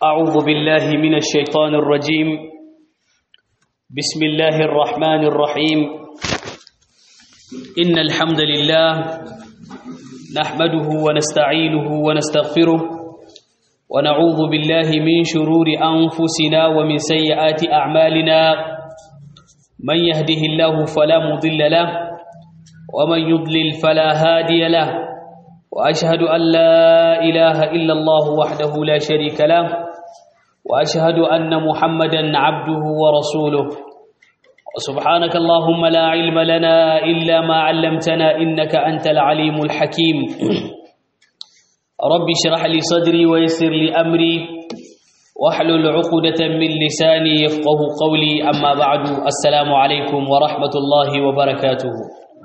أعوذ بالله من الشيطان الرجيم بسم الله الرحمن الرحيم إن الحمد لله نحمده ونستعينه ونستغفره ونعوذ بالله من شرور أنفسنا ومن سيئات أعمالنا من يهده الله فلا مضل له ومن يضلل فلا هادي له وأشهد أن لا إله إلا الله وحده لا شريك له وأشهد أن محمدا عبده ورسوله وسبحانك اللهم لا علم لنا إلا ما علمتنا إنك أنت العليم الحكيم رب اشرح لي صدري ويسر لي أمري واحلل عقدة من لساني يفقه قولي أما بعد السلام عليكم ورحمة الله وبركاته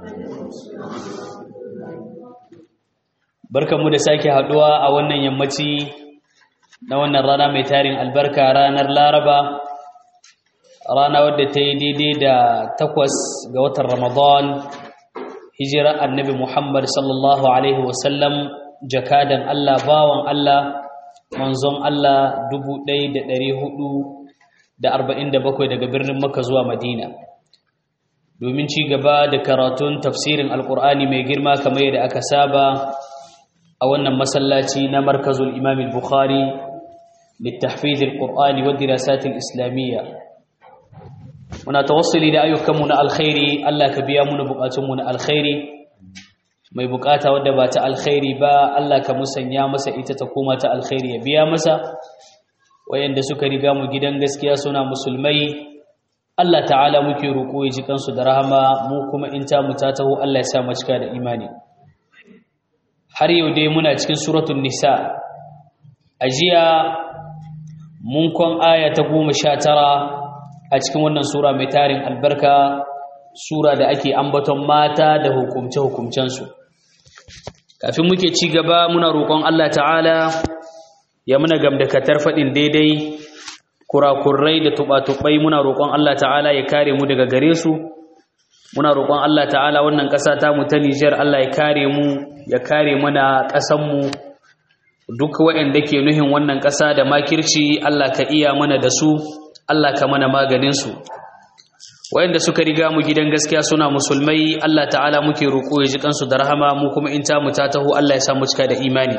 barkanmu da sake haduwa a wannan yammaci na wannan rana mai tarin albarka ranar laraba rana wadda ta yi daidai da takwas ga watan ramadan hijira annabi muhammad sallallahu alaihi wasallam jakadan allah bawan allah manzon allah dubu ɗaya da ɗari hudu da arba'in da bakwai daga birnin makka zuwa madina domin ci gaba da karatun tafsirin alkur'ani mai girma kamar yadda aka saba a wannan masallaci na markazul imam al-bukhari littahfiz al-qur'ani wa dirasat al-islamiyya muna tawassuli da ayyukanmu na alkhairi Allah ka biya muna bukatunmu na alkhairi mai bukata wadda ba ta alkhairi ba Allah ka musanya masa ita ta koma ta alkhairi ya biya masa wayanda suka riga mu gidan gaskiya suna musulmai Allah ta'ala muke roƙo ya ji kansu da rahama mu kuma in ta mu ta taho Allah ya sa mu cika da imani har yau dai muna cikin suratun nisa a jiya mun kwan aya ta goma sha tara a cikin wannan sura mai tarin albarka sura da ake ambaton mata da hukumce-hukumcensu kafin muke ci gaba muna roƙon Allah ta'ala ya muna gamdakatar faɗin daidai kurakurai da tuɓa-tuɓai muna roƙon Allah ta'ala ya kare mu daga gare su muna roƙon Allah ta'ala wannan ƙasa ta mu ta Nijar Allah ya kare mu ya kare mana ƙasan mu duk waɗanda ke nuhin wannan ƙasa da makirci Allah ka iya mana da su Allah ka mana maganin su waɗanda suka riga mu gidan gaskiya suna musulmai Allah ta'ala muke roƙo ya ji kansu da rahama mu kuma in ta mu ta taho Allah ya sa mu cika da imani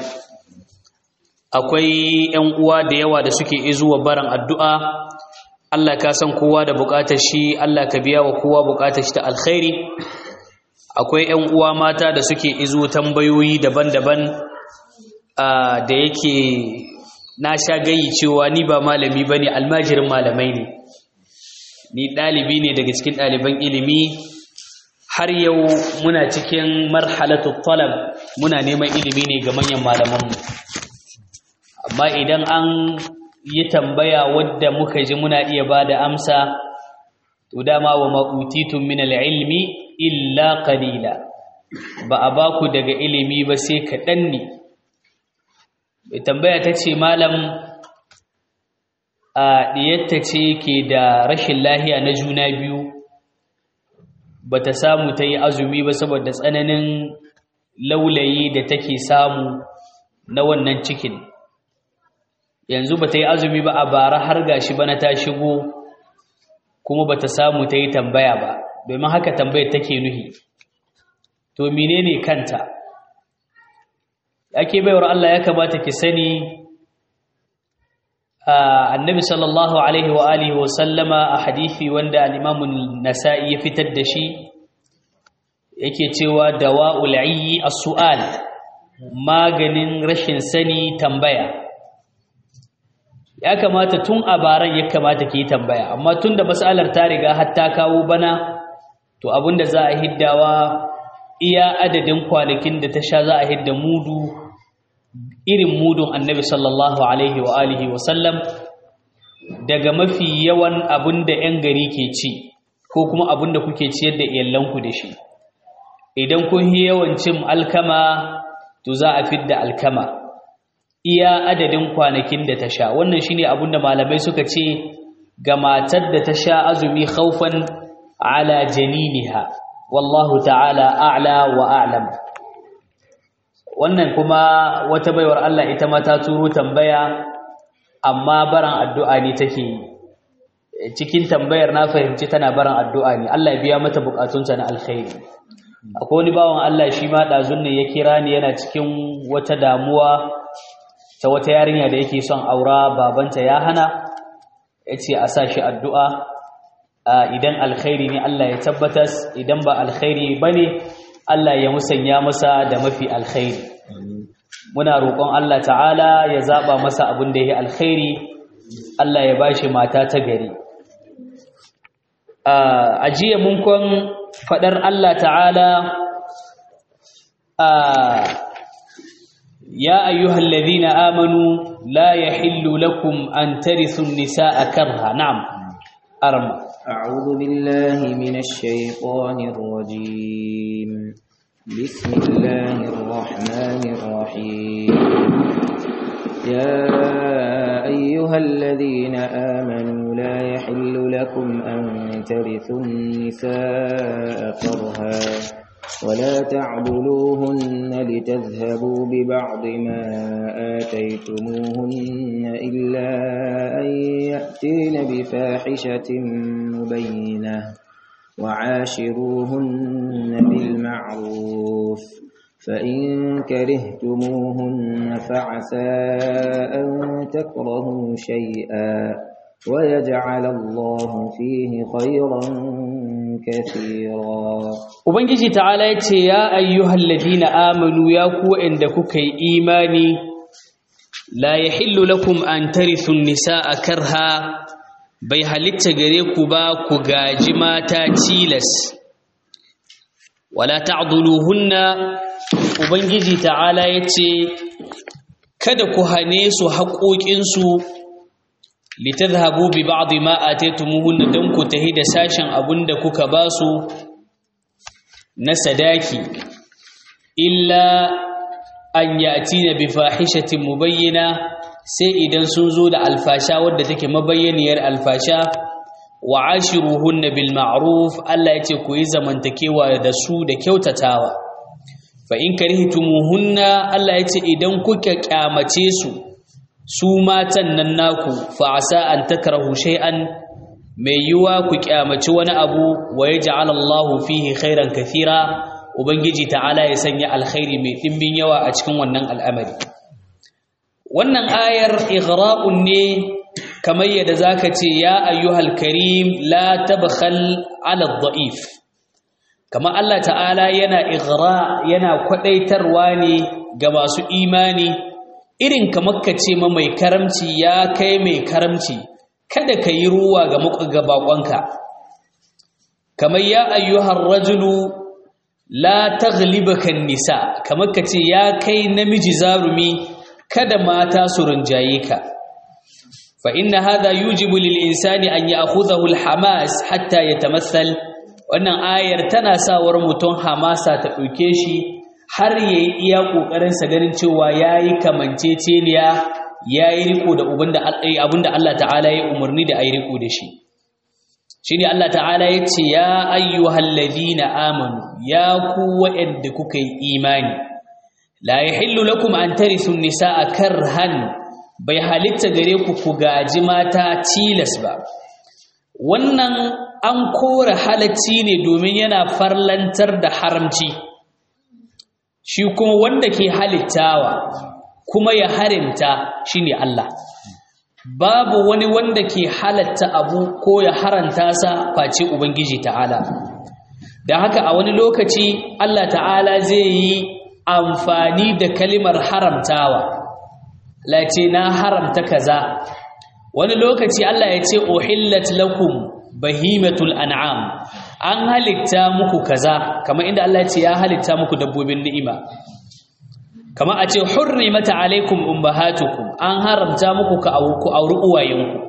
akwai ƴan uwa da yawa da suke izuwa baran addu'a Allah ka san kowa da bukatar shi Allah ka biya wa kowa bukatar shi ta alkhairi akwai ƴan uwa mata da suke izo tambayoyi daban-daban da yake na sha gayi cewa ni ba malami bane almajirin malamai ne ni dalibi ne daga cikin ɗaliban ilimi har yau muna cikin marhalatu talab muna neman ilimi ne ga manyan malamanmu amma idan an yi tambaya wadda muka ji muna iya ba da amsa to dama wa ma'utitun min ilmi illa qalila ba a ba ku daga ilimi ba sai kaɗan ne mai tambaya ta ce malam a ɗiyatta ce ke da rashin lahiya na juna biyu ba ta samu ta yi azumi ba saboda tsananin laulayi da take samu na wannan cikin yanzu ba ta yi azumi ba a bara har gashi bana ta shigo kuma ba ta samu ta yi tambaya ba domin haka tambayar take nuhi to menene kanta ake baiwar Allah ya kamata ki sani annabi sallallahu alaihi wa alihi wa sallama a hadisi wanda al-imam nasai ya fitar da shi yake cewa dawa'ul ayyi as-su'al maganin rashin sani tambaya ya kamata tun a baran ya kamata ki tambaya amma tun da matsalar ta riga har ta kawo bana to abinda za a hiddawa iya adadin kwanakin da ta sha za a hidda mudu irin mudun annabi sallallahu alaihi wa alihi wa sallam daga mafi yawan abinda 'yan gari ke ci ko kuma abinda kuke ciyar da iyalanku da shi idan kun yi yawan cin alkama to za a fidda alkama iya adadin kwanakin da ta sha wannan shine abin da malamai suka ce ga matar da ta sha azumi khaufan ala janiniha wallahu ta'ala a'la wa a'lam wannan kuma wata baiwar Allah ita ma ta turo tambaya amma baran addu'a ne take yi cikin tambayar na fahimci tana baran addu'a ne Allah ya biya mata bukatunta na alkhairi akwai wani bawan Allah shi ma ɗazun ne ya kira ni yana cikin wata damuwa ta wata yarinya da yake son aura babanta ya hana ya ce a sa shi addu'a idan alkhairi ne Allah ya tabbatas idan ba alkhairi ba ne Allah ya musanya masa da mafi alkhairi muna roƙon Allah ta'ala ya zaɓa masa abin da ya alkhairi Allah ya bashi mata ta gari a jiya mun kwan faɗar Allah ta'ala ya ayyuhal ladhina amanu la yahillu lakum an tarithu an-nisaa karha na'am arma a'udhu billahi minash shaitanir rajim bismillahir rahmanir rahim ya ayyuhal ladhina amanu la yahillu lakum an tarithu an-nisaa karha ولا تعبدوهن لتذهبوا ببعض ما آتيتموهن إلا أن يأتين بفاحشة مبينة وعاشروهن بالمعروف فإن كرهتموهن فعسى أن تكرهوا شيئا ويجعل الله فيه خيرا كثيرا Ubangiji ta'ala ya ce, Ya ayyuhal ladina amanu ya ku inda kuka yi imani, la ya hillu lakum an tarithun nisa a karha, bai halitta gare ku ba ku gaji mata cilas. Wala ta'aduluhunna, Ubangiji ta'ala ya ce, Kada ku hane su haƙoƙinsu, litazhabu bi ba'di ma ataytumuhunna dan ku tahi da sashen abinda kuka basu na sadaki illa an ya'tina bi fahishatin mubayyana sai idan sun zo da alfasha wadda take mabayyaniyar alfasha wa ashiruhunna bil ma'ruf Allah yace ku yi zamantakewa da su da kyautatawa fa in karihtumuhunna Allah yace idan kuka kyamace su su matan nan naku fa asa an takrahu shay'an mai yiwa ku kyamaci wani abu wa yaj'al Allahu fihi khairan kathira ubangiji ta'ala ya sanya alkhairi mai dimbin yawa a cikin wannan al'amari wannan ayar ighra'un ne kamar yadda zaka ce ya ayyuhal karim la tabkhal 'ala adh-dha'if kamar Allah ta'ala yana ighra yana kwadaitarwa ne ga masu imani irin kamar ka ce ma mai karamci ya kai mai karamci kada ka yi ruwa ga ga bakonka kamar ya ayyuhar rajulu la taghlibaka nisa kamar ka ce ya kai namiji zarumi kada mata su rinjaye ka fa inna hadha yujibu lil insani an ya'khudhahu al hamas hatta yatamassal wannan ayar tana sawar mutum hamasa ta dauke shi har yayi iya kokarin sa ganin cewa yayi kamanceceniya yayi riko da abinda Allah ta'ala ya umarni da ayi riko da shi shine Allah ta'ala yace ya ayyuhal ladina amanu ya ku wa'anda kuka yi imani la yahillu lakum an tarithu nisaa karhan bai halitta gare ku ku gaji mata tilas ba wannan an kora halacci ne domin yana farlantar da haramci shi kuma wanda ke halittawa kuma ya harimta shine Allah babu wani wanda ke halatta abu ko ya haranta sa face ubangiji ta'ala da haka a wani lokaci Allah ta'ala zai yi amfani da kalimar haramtawa lace na haramta kaza wani lokaci Allah ya ce uhillat lakum bahimatul an'am an halitta muku kaza kamar inda Allah ya ce ya halitta muku dabbobin ni'ima kamar a ce hurrimata alaikum ummahatukum an haramta muku ka ku auri uwayenku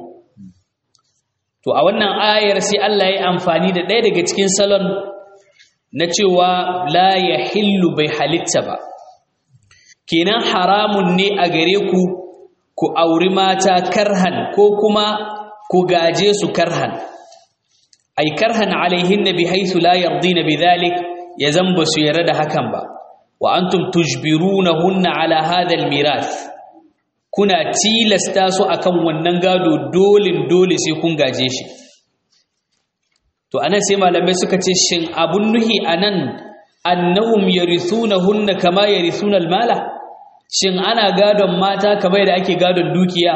to a wannan ayar sai Allah ya amfani da ɗaya daga cikin salon na cewa la yahillu bai halitta ba kenan haramun ne a gare ku ku auri mata karhan ko kuma ku gaje su karhan ay karhan alaihinna bihaythu la yardina bidhalik ya zamba su yarda da hakan ba wa antum tujbirunahunna ala hadha almirath kuna tilasta su akan wannan gado dolin dole sai kun gaje shi to anan sai malamai suka ce shin abun nuhi anan annahum yarithunahunna kama yarithuna almala shin ana gadon mata kamar da ake gadon dukiya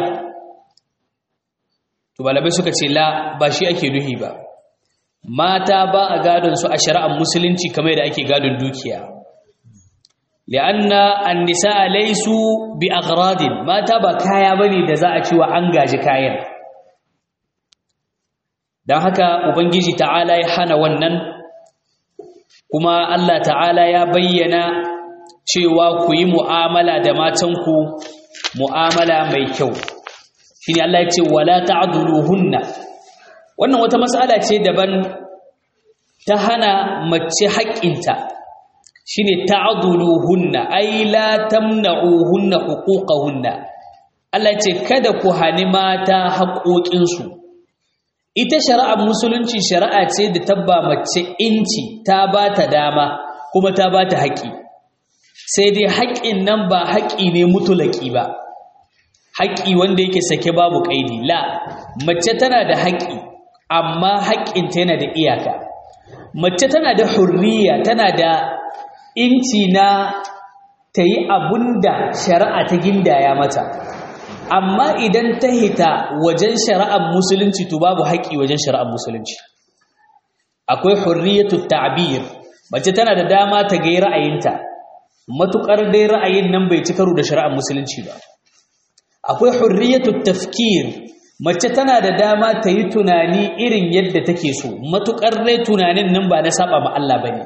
to malamai suka ce la ba shi ake nuhi ba mata ba a gadon su a shari'ar musulunci kamar da ake gadon dukiya li'anna an-nisaa laysu bi aghradin mata ba kaya bane da za a ci wa an gaji kayan dan haka ubangiji ta'ala ya hana wannan kuma Allah ta'ala ya bayyana cewa ku yi mu'amala da matanku mu'amala mai kyau shine Allah ya ce wala ta'dhuluhunna wannan wata mas'ala ce daban ta hana mace haƙƙinta shine ta'dhuluhunna ay la tamna'uhunna huquqahunna Allah ya ce kada ku hani mata haƙoƙinsu ita shari'ar musulunci shari'a ce da tabba mace inci ta ba ta dama kuma ta ba ta haƙƙi sai dai haƙƙin nan ba haƙƙi ne mutulaki ba haƙƙi wanda yake sake babu ƙaidi la mace tana da haƙƙi amma haƙƙinta yana da iyaka mace tana da hurriya tana da inci na ta yi abun da shari'a ta gindaya mata amma idan ta hita wajen shari'ar musulunci to babu haƙƙi wajen shari'ar musulunci akwai hurriyatu ta'bir mace tana da dama ta ga ra'ayinta matukar dai ra'ayin nan bai ci karo da shari'ar musulunci ba akwai hurriyatu tafkir mace tana da dama ta yi tunani irin yadda take so matukar dai tunanin nan ba na saba ma Allah bane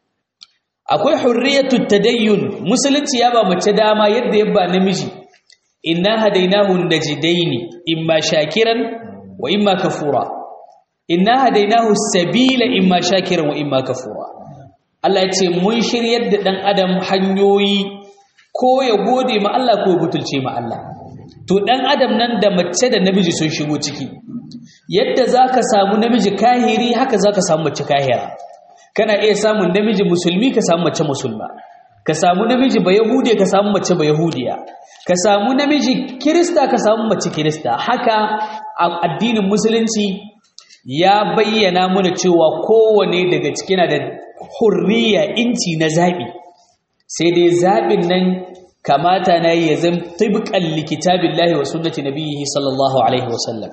akwai hurriyatu tadayyun musulunci ya ba mace dama yadda ya ba namiji inna hadainahu najdaini imma shakiran wa imma kafura inna hadainahu sabila imma shakiran wa imma kafura Allah ya ce mun shiryar da dan adam hanyoyi ko ya gode ma Allah ko ya butulce ma Allah to dan adam nan da mace da namiji sun shigo ciki yadda zaka samu namiji kahiri haka zaka samu mace kahira kana iya samun namiji musulmi ka samu mace musulma ka samu namiji ba yahude ka samu mace ba yahudiya ka samu namiji kirista ka samu mace kirista haka a addinin musulunci ya bayyana mana cewa kowane daga cikin da hurriya inci na zaɓi sai dai zaɓin nan kamata na yi ya zan tibqan likitabillahi wa sunnati nabiyhi sallallahu alaihi wasallam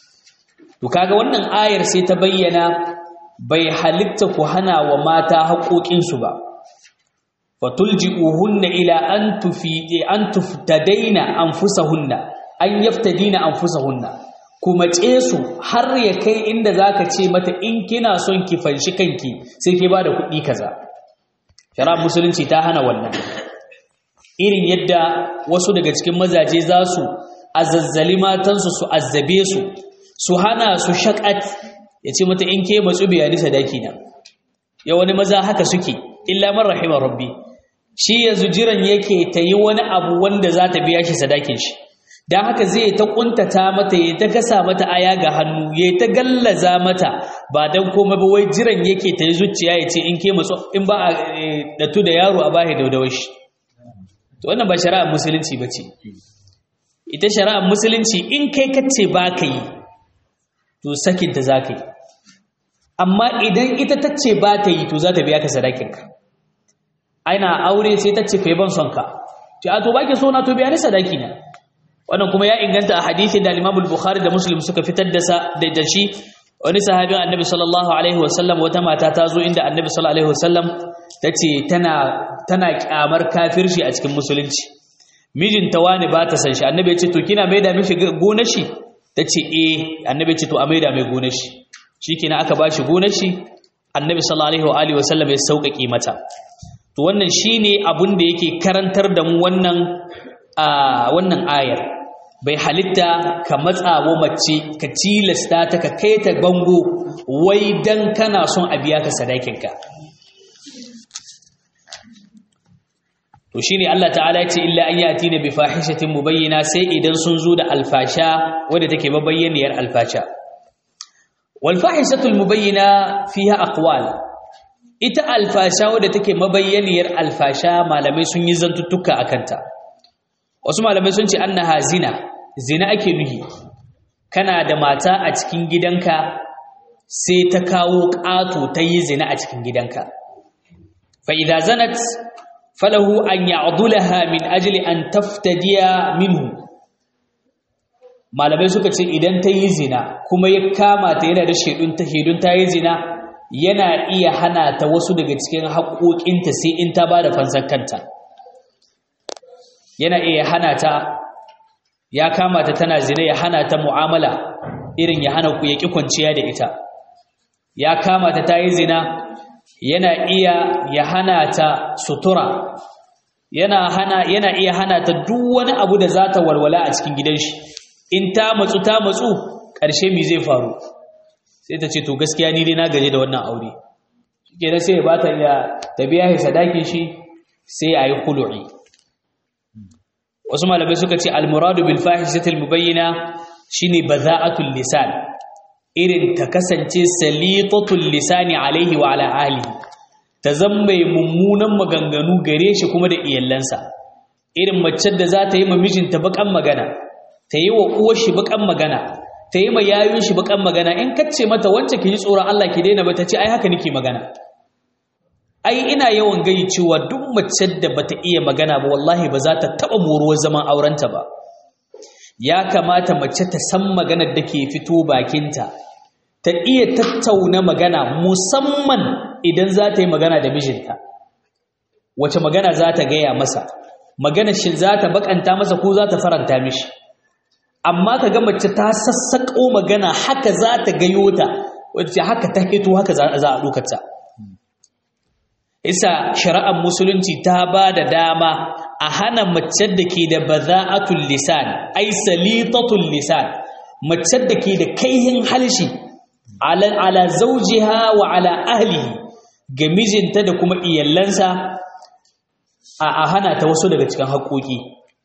to kaga wannan ayar sai ta bayyana bai halitta ku hana wa mata haƙoƙinsu ba fatulji'uhunna ila an tufidi an tuftadaina anfusahunna an yaftadina anfusahunna kuma ce su har ya kai inda zaka ce mata in kina son ki fanshi kanki sai ke bada kuɗi kaza shara musulunci ta hana wannan irin yadda wasu daga cikin mazaje za su azazzali matansu su azzabe su su hana su shakat ya ce mata in ke matsu biya ni sadaki na ya wani maza haka suke illa man rahima rabbi shi yanzu jiran yake ta yi wani abu wanda za ta biya shi sadakin shi don haka zai ta kuntata mata ya ta gasa mata aya ga hannu ya ta gallaza mata ba don koma ba wai jiran yake ta yi zuciya ya ce in ke matsu in ba a datu da yaro a bahi daudawar shi to wannan ba shari'ar musulunci ba ce ita shari'ar musulunci in kai kace ba ka yi to sakinta za ka yi amma idan ita ta ce ba ta yi to za ta biya ka sadakinka aina aure sai ta ce kai ban son ka ce a to baki so na to biya ni sadaki na wannan kuma ya inganta a hadisin da Imam Bukhari da Muslim suka fitar da da shi wani sahabin Annabi sallallahu alaihi wasallam wata mata ta zo inda Annabi sallallahu alaihi wasallam tace tana tana kyamar kafirci a cikin musulunci mijinta wani ba ta san shi Annabi ya ce to kina maida mishi gonar shi tace eh Annabi ya ce to a maida mai gonar shi shikenan aka bashi gonar shi Annabi sallallahu alaihi wa sallam ya sauƙaƙe mata to wannan shine abun da yake karantar da mu wannan a wannan ayar bai halitta ka matsawo mace ka tilasta ta ka kai ta bango wai dan kana son a biya ka sadakinka to shine Allah ta'ala yace illa an yati na bi fahishatin mubayyana sai idan sun zo da alfasha wadda take mabayyaniyar alfasha wal fahishatul mubayyana fiha aqwal ita alfasha wadda take mabayyaniyar alfasha malamai sun yi zantuttuka akanta wasu malamai sun ce annaha zina zina ake nuhi kana da mata a cikin gidanka sai ta kawo ƙato ta yi zina a cikin gidanka fa idza zanat falahu an ya'dulaha min ajli an taftadiya minhu malamai suka ce idan ta yi zina kuma ya kama ta yana da shaidun ta shaidun ta yi zina yana iya hana ta wasu daga cikin haƙoƙinta sai in ta ba da fansar kanta yana iya hana ta ya kama ta tana zina ya hana ta mu'amala irin ya hana ku ya ƙi kwanciya da ita ya kama ta ta yi zina yana iya ya hana ta sutura yana hana yana iya hana ta duk wani abu da za ta walwala a cikin gidan shi in ta matsu ta matsu ƙarshe mi zai faru sai ta ce to gaskiya ni dai na gaje da wannan aure kenan sai ya ba ta iya ta biya shi sadakin shi sai a yi khulu'i wasu malamai suka ce almuradu bil fahishatil mubayyana shine baza'atul lisan irin ta kasance salitatul lisani alaihi wa ala ahlihi ta zama mummunan maganganu gare shi kuma da iyalansa irin mace da za ta yi ma mijinta bakan magana ta yi wa uwar shi bakan magana ta yi ma yayun shi bakan magana in kace mata wance ki ji tsoron Allah ki daina ba ta ce ai haka nake magana ai ina yawan gai cewa duk mace da bata iya magana ba wallahi ba za ta taba moruwar zaman aurenta ba ya kamata mace ta san maganar da ke fito bakinta ta iya tattauna magana musamman idan za ta yi magana da mijinta wace magana za ta gaya masa magana shi za ta bakanta masa ko za ta faranta mishi amma ka ga mace ta sassaƙo magana haka za ta gayo ta wacce haka ta hito haka za a ɗaukata isa shari'ar musulunci ta ba da dama a hana mace da ke da baza'atul lisan ai salitatul lisan mace da ke da kaihin halshi ala ala zawjiha wa ala ahlihi ga mijinta da kuma iyallansa a hana ta wasu daga cikin haƙoƙi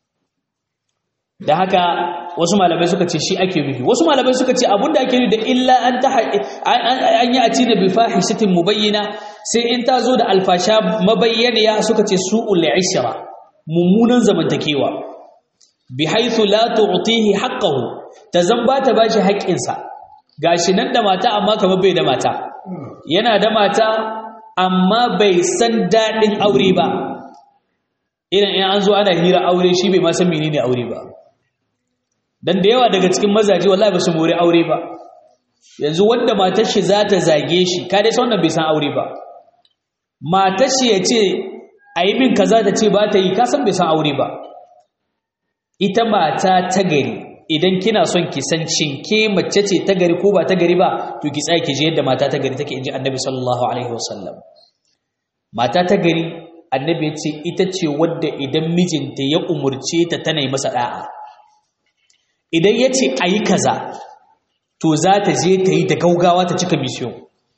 da haka wasu malamai suka ce shi ake nufi wasu malamai suka ce abinda ake nufi da illa an ta an yi a ci da bifahishatin mubayyana sai in ta zo da alfasha mabayyaniya suka ce su'ul ishra mummunan zamantakewa bi haythu la tu'tihi haqqahu ta zamba ta bashi haƙƙinsa gashi nan da mata amma kamar bai da mata yana da mata amma bai san daɗin aure ba irin in an zo ana hira aure shi bai ma san menene aure ba dan da yawa daga cikin mazaje wallahi ba su more aure ba yanzu wanda matar shi za ta zage shi ka dai san wannan bai san aure ba matar shi ya ce a yi min kaza ta ce ba ta yi ka san bai san aure ba ita mata ta gari idan kina son ki san shin ke mace ce ta gari ko ba ta gari ba to ki tsaya ki ji yadda mata ta gari take inji annabi sallallahu alaihi wasallam mata ta gari annabi ya ce ita ce wadda idan mijinta ya umurce ta tana yi masa da'a idan ya ce a yi kaza to za ta je ta yi da gaugawa ta cika mission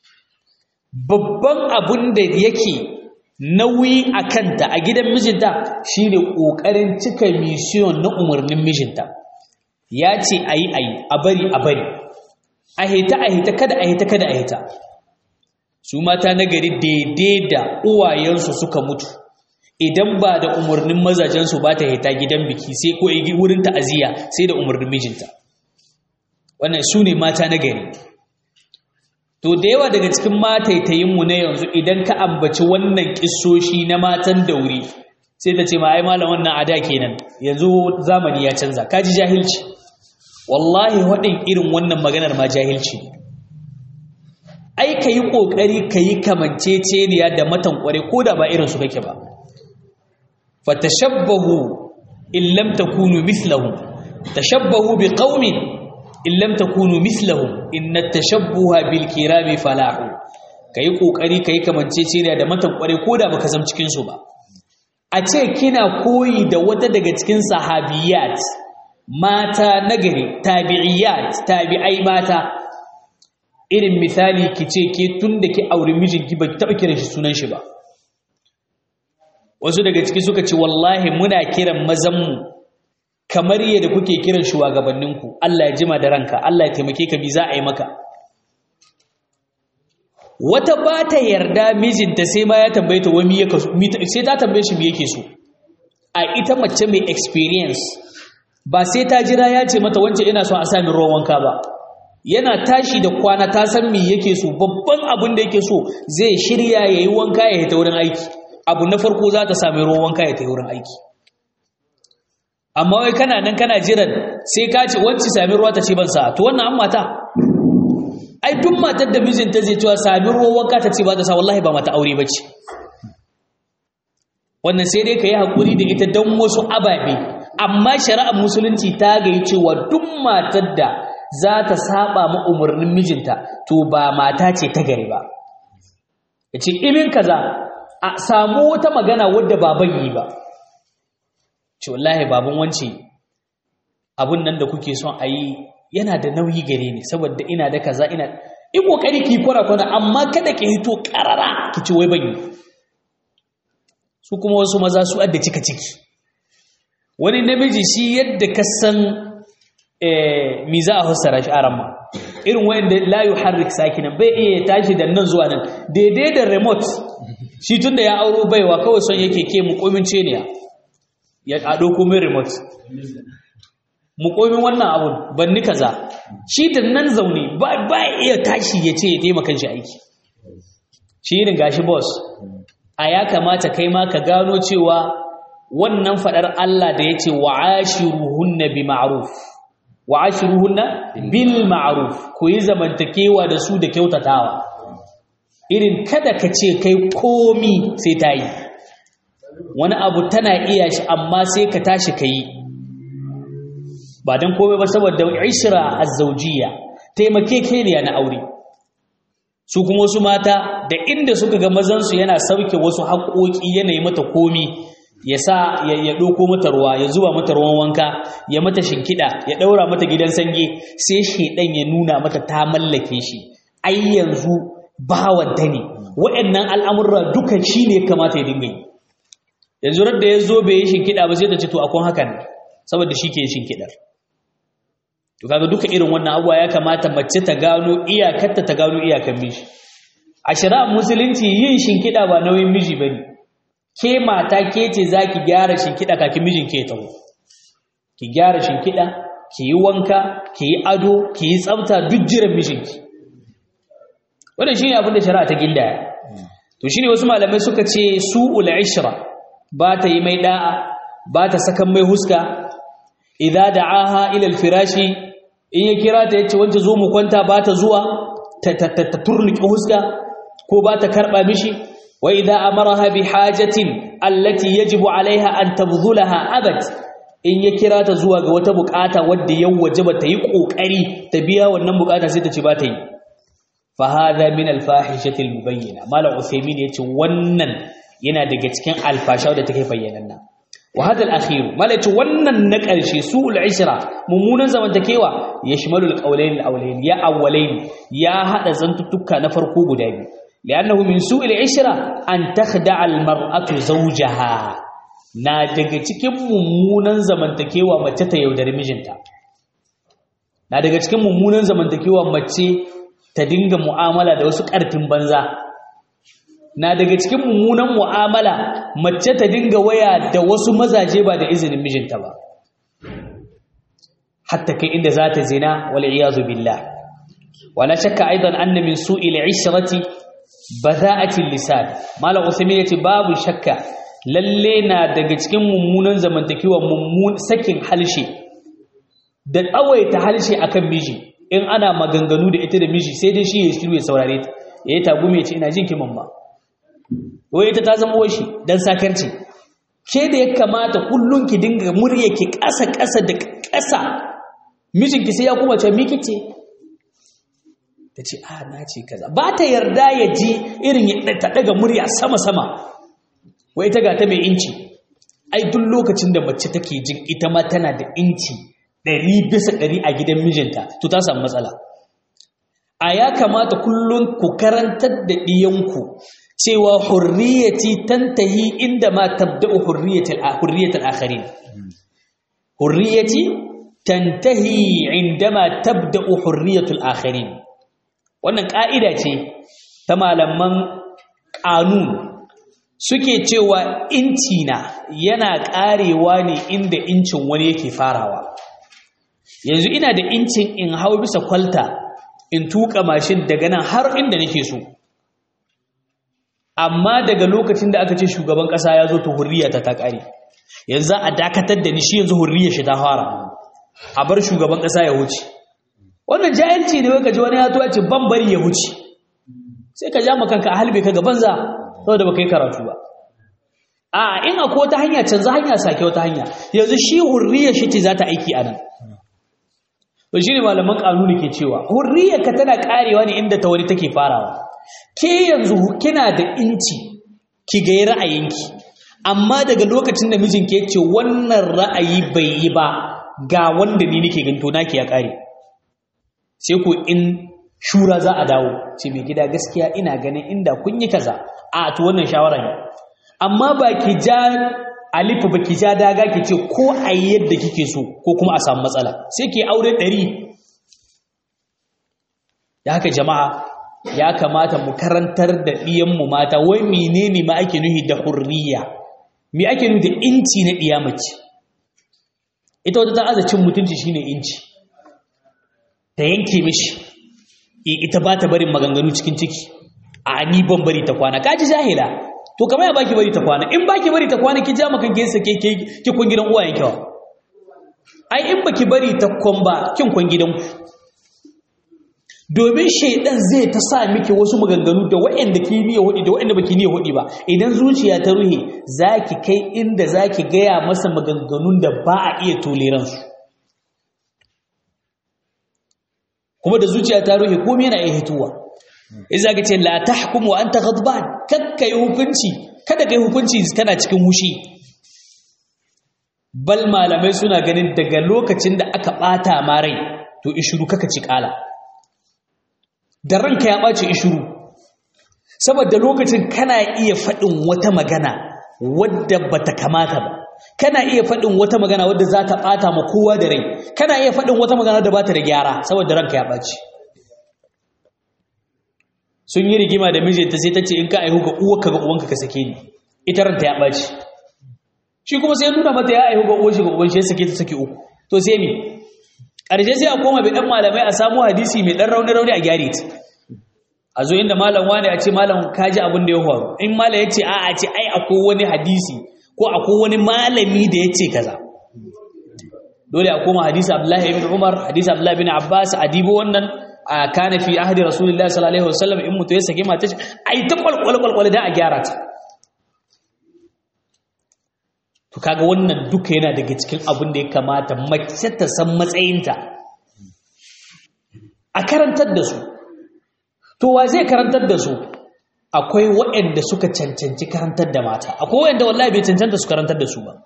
babban abun da yake nauyi a kanta a gidan mijinta shine ƙoƙarin cika mission na umarnin mijinta ya ce a yi a yi a bari a bari a hita a hita kada a hita kada a hita su mata na gari daidai da uwayensu suka mutu idan ba da umarnin mazajensu ba ta hita gidan biki sai ko wurin ta'aziyya sai da umarnin mijinta wannan su ne mata na gari to da yawa daga cikin mataitayinmu na yanzu idan ka ambaci wannan kissoshi na matan dauri sai ta ce ma ai malam wannan ada kenan yanzu zamani ya canza kaji jahilci wallahi waɗin irin wannan maganar ma jahilci ai ka yi ƙoƙari ka yi kamanceceniya da matan ƙware ko da ba irinsu kake ba fatashabbahu in lam takunu mithlahum tashabbahu bi qaumin in lam takunu mithlahum inna tashabbuha bil kirami falahu kai kokari kai kamancece ne da matan kware koda baka zam cikin su ba a ce kina koyi da wata daga cikin sahabiyat mata nagari tabi'iyat tabi'ai mata irin misali kice ke tunda ki aure mijinki ba taba kiran shi sunan shi ba wasu daga ciki suka ce wallahi muna kiran mazanmu kamar yadda kuke kiran shugabanninku Allah ya jima da ranka Allah ya taimake ka bi za a yi maka wata ba ta yarda mijinta sai ma ya tambaye ta wani ya sai ta tambaye shi me yake so a ita mace mai experience ba sai ta jira ya ce mata wance ina son a sami ruwan wanka ba yana tashi da kwana ta san me yake so babban abin da yake so zai shirya ya yi wanka ya hita wurin aiki abu na farko za ta sami ruwan wanka ya ta wurin aiki amma wai kana nan kana jiran sai ka ce wacce sami ruwa ta ce ban sa to wannan an mata ai duk matar da mijinta zai cewa sami ruwan wanka ta ce ba ta sa wallahi ba mata aure bace wannan sai dai ka yi haƙuri da ita don wasu ababe amma shari'ar musulunci ta gayi cewa duk matar da za ta saba ma umarnin mijinta to ba mata ce ta gari ba ya ce imin kaza a samu wata magana wadda baban yi ba ce wallahi baban wance abun nan da kuke son a yi yana da nauyi gare ni saboda ina da kaza ina in kokari ki kwana kwana amma kada ki hito karara ki ci wai ban yi su kuma wasu maza su adda cika ciki wani namiji shi yadda ka san mi za a fassara shi aran ma irin wanda la yuharrik sakinan bai iya tashi da nan zuwa nan daidai da remote shi tunda ya auro baiwa kawai son yake ke mukomince ne ya ado komai remote mukomin wannan abun ban ni kaza shi da nan zaune ba ba iya tashi ya ce ya taimaka shi aiki shi irin gashi boss a ya kamata kai ma ka gano cewa wannan fadar Allah da yace wa'ashiruhunna bi ma'ruf wa'ashiruhunna bil ma'ruf ku yi zamantakewa da su da kyautatawa irin kada ka ce kai komi sai ta yi wani abu tana iya shi amma sai ka tashi ka yi ba don komai ba saboda ishira azzaujiya taimakekeniya na aure su kuma wasu mata da inda suka ga mazansu yana sauke wasu haƙoƙi yanayi mata komi ya sa ya ɗauko mata ruwa ya zuba mata ruwan wanka ya mata shinkida ya ɗaura mata gidan sange sai shaidan ya nuna mata ta mallake shi ai yanzu bawanta ne waɗannan al'amurra duka shi ne kamata ya dinga yi yanzu da ya zo bai yi shinkida ba sai ta ce to akwai hakan saboda shi ke shinkidar to kaga duka irin wannan abuwa ya kamata mace ta gano iyakarta ta gano iyakan miji a shari'ar musulunci yin shinkida ba nauyin miji bane ke mata ke ce zaki gyara shinkida kafin mijin ke taho ki gyara shinkida ki yi wanka ki yi ado ki yi tsafta duk jiran mijinki wannan shine abin da shari'a ta gindaya to shine wasu malamai suka ce su'ul ishra ba ta yi mai da'a ba ta sakan mai huska idza da'aha ila al-firashi in ya kira ta yace wance zo mu kwanta ba ta zuwa ta ta turniki huska ko ba ta karba mishi wa idza amaraha bi hajatin allati yajibu alaiha an tabdhulaha abad in ya kira ta zuwa ga wata bukata wadda ya wajaba ta yi kokari ta biya wannan bukata sai ta ce ba ta yi fa hadha min al-fahishati al-mubayyana malam usaymin yace wannan yana daga cikin alfasha da take bayyananna wa hadha al-akhir malaka wannan na ƙarshe su'ul ishra mummunan zamantakewa yashmalu al-qawlayn al-awlayn ya awwalayn ya hada zantuttuka na farko guda biyu li'annahu min su'il ishra an takhda'a al-mar'atu zawjaha na daga cikin mummunan zamantakewa mace ta yaudari mijinta na daga cikin mummunan zamantakewa mace ta dinga mu'amala da wasu ƙarfin banza na daga cikin mummunan mu'amala mace ta dinga waya da wasu mazaje ba da izinin mijinta ba hatta kai inda za ta zina wal iyazu billah wala shakka aidan anna min su'il ishrati bada'ati lisan malam usaimin yace babu shakka lalle na daga cikin mummunan zamantakewa mummun sakin halshe da tsawaita halshe akan miji in ana maganganu da ita da miji sai dai shi ya shiru ya saurare ta yayi tagume ya ce ina jin ki mamma wai ita ta zama washi dan sakarci ke da ya kamata kullun ki dinga murya ki ƙasa ƙasa da ƙasa mijinki sai ya kuma ce miki ce ta ce a na ce kaza ba ta yarda ya ji irin ya ta daga murya sama sama wai ta ga ta mai inci ai duk lokacin da mace take jin ita ma tana da inci ɗari bisa ɗari a gidan mijinta to ta samu matsala a ya kamata kullum ku karantar da ɗiyanku cewa hurriyati tantahi inda ma tabda'u hurriyatul hurriyatul akharin hurriyati tantahi indama tabda'u hurriyatul akharin wannan ka'ida ce ta malaman qanun suke cewa inci na yana karewa ne inda incin wani yake farawa yanzu ina da incin in hau bisa kwalta in tuka mashin daga nan har inda nake so amma daga lokacin da aka ce shugaban kasa ya zo to hurriya ta ta kare yanzu a dakatar da ni shi yanzu hurriya shi ta fara a bar shugaban kasa ya wuce wannan jahilci ne wai ka ji wani ya tuwa ce ban bari ya wuce sai ka ja kanka a halbe ka ga banza saboda baka yi karatu ba a in akwai wata hanya canza hanya sake wata hanya yanzu shi hurriya shi ce za ta aiki a nan to shine malaman kanuni ke cewa hurriya ka tana karewa ne inda ta wani take farawa ke yanzu kina da inci ki ga ra'ayinki amma daga lokacin da mijinki ya ce wannan ra'ayi bai yi ba ga wanda ni nake ganto naki ya kare sai ku in shura za a dawo ce mai gida gaskiya ina ganin inda kun yi kaza a to wannan shawara ne amma ba ki ja alifa ba ki ja daga ki ce ko a yi yadda kike so ko kuma a samu matsala sai ki aure ɗari da haka jama'a ya kamata mu karantar da ɗiyanmu mata wai menene ma ake nuhi da hurriya me ake nuhi da inci na ɗiya mace ita wata ta aza cin mutunci shine inci ta yanke mishi ita ba ta barin maganganu cikin ciki a ni ban bari ta kwana kaji jahila to kamar ya baki bari ta kwana in baki bari ta kwana ki ja maka kin sake ki ki kun gidan uwayen kiwa ai in baki bari ta kon ba kin kun gidan ku domin shaidan zai ta sa miki wasu maganganu da waɗanda ki niyyar hudi da waɗanda baki niyyar hudi ba idan zuciya ta ruhe zaki kai inda zaki gaya masa maganganun da ba a iya toleran su kuma da zuciya ta ruhe komai yana iya hituwa iza ka ce la tahkum wa anta ghadban kakkai hukunci kada kai hukunci kana cikin hushi bal malamai suna ganin daga lokacin da aka bata ma rai to ishuru kaka ci kala da ranka ya ɓace ishuru saboda lokacin kana iya faɗin wata magana wadda bata kamata ba kana iya faɗin wata magana wadda za ta ɓata ma kowa da rai kana iya faɗin wata magana da ba ta da gyara saboda ranka ya ɓace sun yi rigima da mijinta sai ta ce in ka aihu ga uwarka ga uwanka ka sake ni ita ranta ya ɓace shi kuma sai nuna mata ya aihu ga uwar shi ga uwan shi ya sake ta sake uku to sai me ƙarshe sai a koma bai ɗan malamai a samu hadisi mai ɗan rauni-rauni a gyare ta a zo inda malam wani a ce malam kaji abin da ya faru in malam ya ce a a ce ai akwai wani hadisi ko akwai wani malami da ya ce kaza dole a koma hadisi abdullahi ibn umar hadisi abdullahi ibn abbas a dibo wannan a kana fi ahdi rasulullahi sallallahu alaihi wasallam in mutu ya sake mata shi ai ta kwalkwal kwalkwal da a gyara ta to kaga wannan duka yana daga cikin abin da ya kamata mace ta san matsayinta a karantar da su to wa zai karantar da su akwai waɗanda suka cancanci karantar da mata akwai waɗanda wallahi bai cancanta su karantar da su ba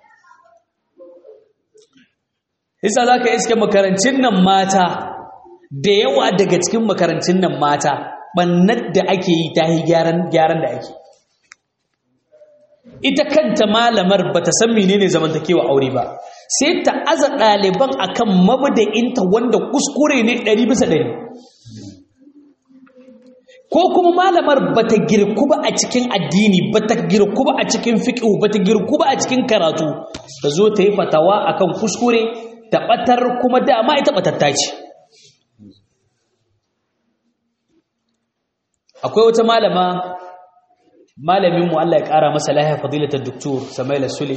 isa za ka iske makarancin nan mata da yawa daga cikin makarancin nan mata ɓannar da ake yi ta yi gyaran da ake ita kanta malamar ba ta san menene zamantakewa aure ba sai ta aza ɗaliban akan mabda'inta wanda kuskure ne ɗari bisa ɗari ko kuma malamar ba ta girku ba a cikin addini ba ta girku ba a cikin fiƙihu ba ta girku ba a cikin karatu ta zo ta yi fatawa akan kuskure ta ɓatar kuma dama ita ɓatatta ce akwai wata malama malaminmu Allah ya ƙara masa lahiya fadilatar doktor Samaila Sule